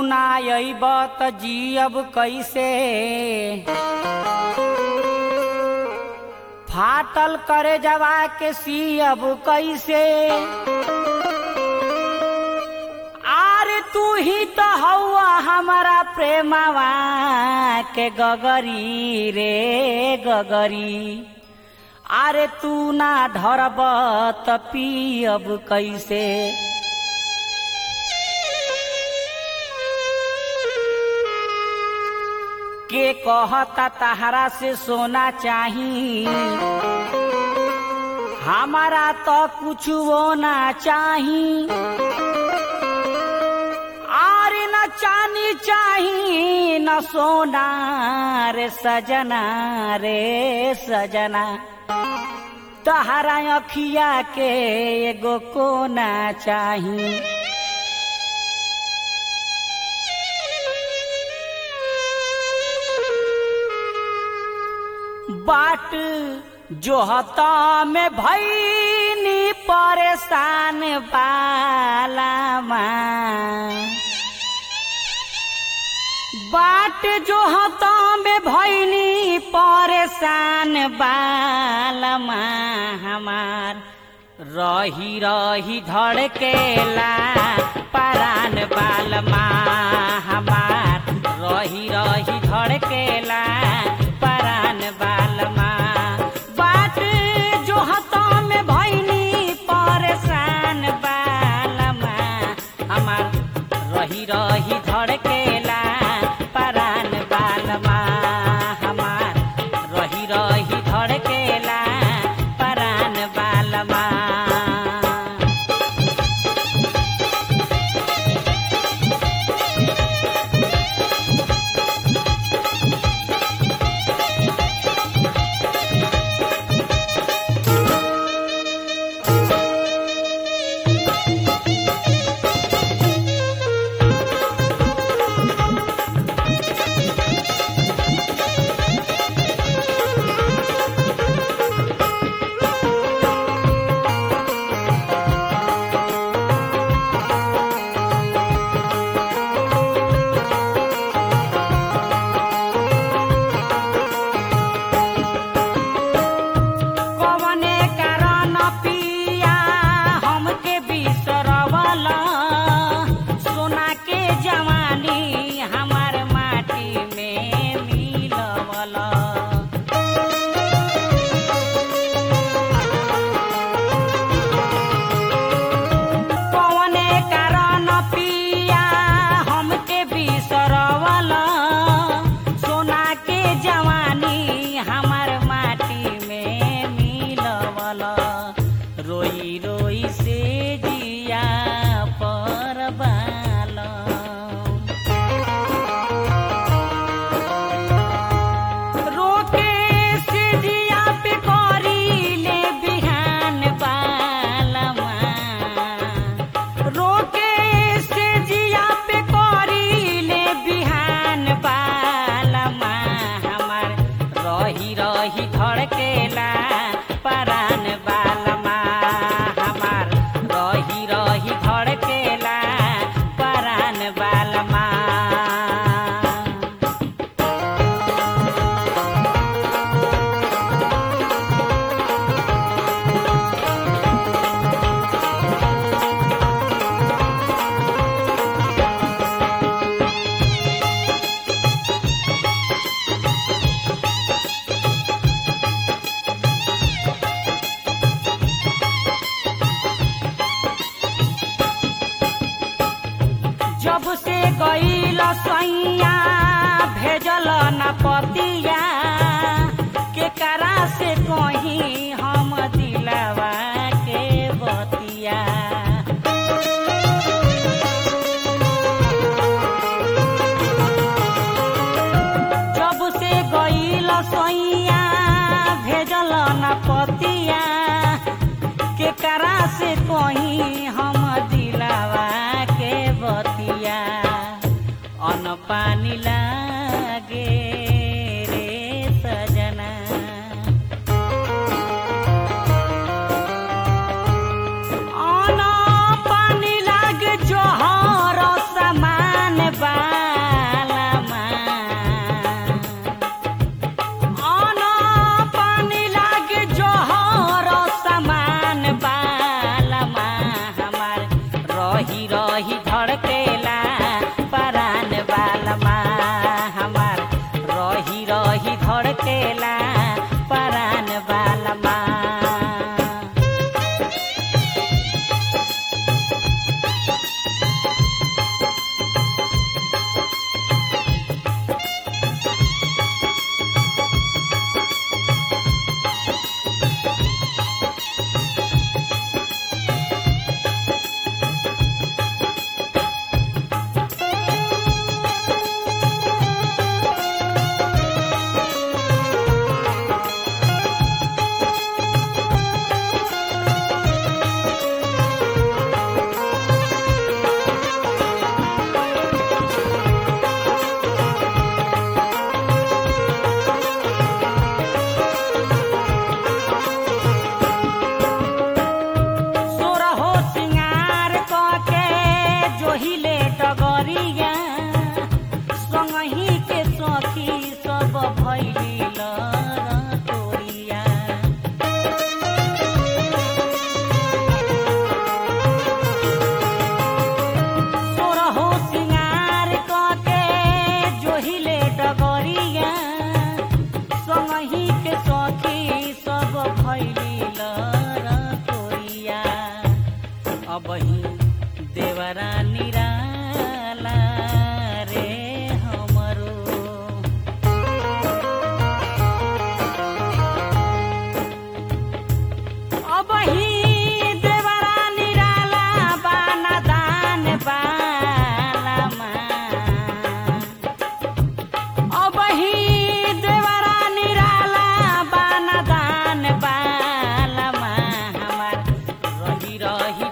ना अइब त जियब कैसे फाटल करे जवा के सियब कैसे आर तू ही तो हौआ हमारा प्रेमवा के गगरी रे गगरी अरे तू ना धरब त पियब कैसे के कहता तहरा से सोना चाही हमारा तो कुछ वो ना चाही आरे न चानी चाही न सोना रे सजना रे सजना तहरा अखिया के एगो कोना चाही बाट जो हता में भैनी परेशान बालामा बाट जो हता में भैनी परेशान बालमा हमार रही रही धड़केला परान बालमा हमार रही रही धड़केला परान बालमा बाट जो हता में भैनी परेशान बालमा हमार रही रही धड़केला परान बालमा हमार रही रही धड़केला परान बालमा कवने कारण पिया हमके बिसरवला सोना के जवानी हमार माटी में मिलवला कवने कारण पिया हमके बिसरवला सोना के जवानी हमार माटी में मिलवला रोई रोई से जिया पर रोके से जिया पे करी ले बिहान बालमा रोके से जिया पे करी ले बिहान बालमा हमार रही रही धड़केला परान बालमा हमार रही रही धड़केला परान बालमा जब से गईल सैया भेजल न पतिया के करा से कहीं हम दिलवा के बतिया जब से गईल सैया भेजल न पतिया के करा से कहीं हम दिलावा के बतिया अन पानी लागे रे सजना अन पानी लागे जोहर समान बा रही